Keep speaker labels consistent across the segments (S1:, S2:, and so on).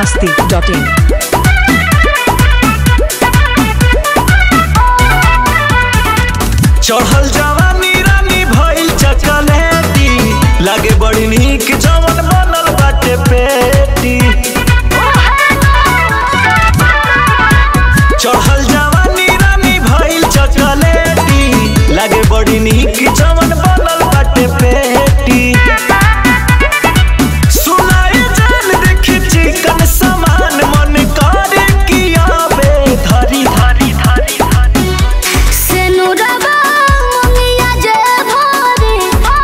S1: masti.in.
S2: चढ़ल जवानी रानी भइल चकलेटी लागे बड़ी नीक जवन बनल बाटे पेटी चढ़ल जवानी रानी भइल चकलेटी लागे बड़ी नीक जवन बनल बाटे पेटी सुनाई जान देखी चिकन समान मन करे कि आवे धरी धरी धरी धरी
S3: सेनुरबा मंगिया जे भरे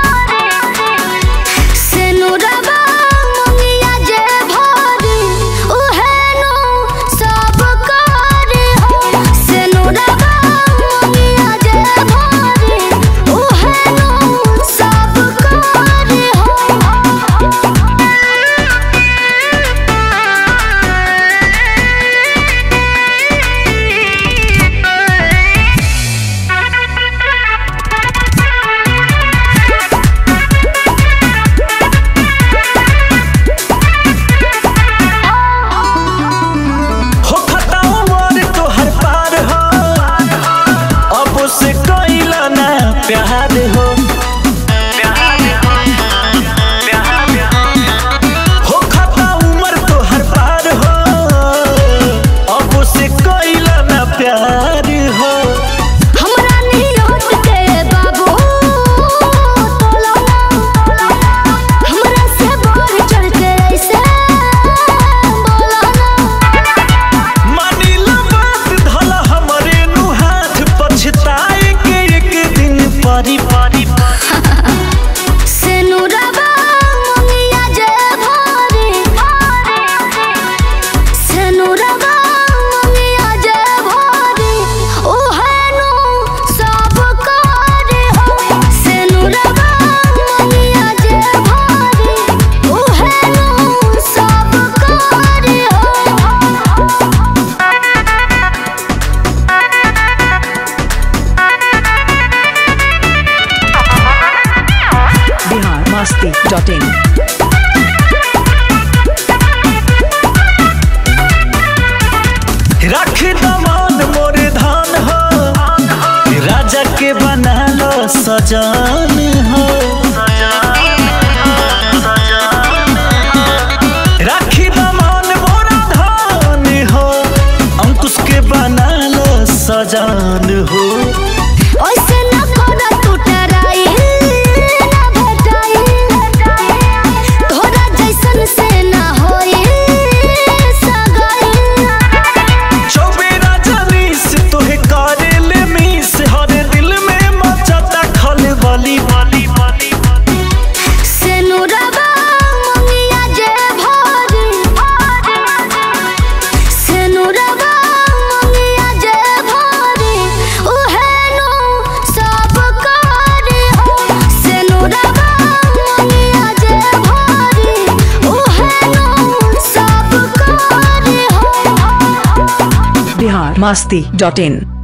S3: सेनुरबा मंगिया जे भरे उहे नो सब करे हो सेनुरबा मंगिया जे भरे उहे नो सब करे हो
S2: हो खताओ मोर तोहर पार हो अब से कइला ना प्यार हो हो खता उमर तोहर पार हो अब से कइला ना प्यार हो
S3: हमरा नियत के बाबू तोला हमरा से बढ़ चढ़ के ऐसे बोला
S2: मानिला बात धल हमरे नु हाथ पछताए के एक दिन परी परी
S3: सेनुरबा मंगिया जे भरे सेनुरबा मंगिया जे भरे ओहे नो सब करे हो सेनुरबा मंगिया जे भरे ओहे नो सब करे हो
S1: Bihar masti.in.
S2: रख दमान मोरे धान हो राजा के बना लो सजान हो राखी दमान मोरा धान हो अंकुश के बना लो सजान हो
S3: ओइसे न कोना टूटराई ना भेटाई तोरा जैसन से ना होई सगाई
S2: चौबेरा जनीस तोहे करे ले मीस हर दिल में मचता खल बली बली बली
S3: सेनुरबा मंगिया जे भरे सेनुरबा मंगिया जे भरे उहे नो सब करे हो सेनुरबा मंगिया जे भरे उहे नो सब करे हो
S1: Bihar masti.in.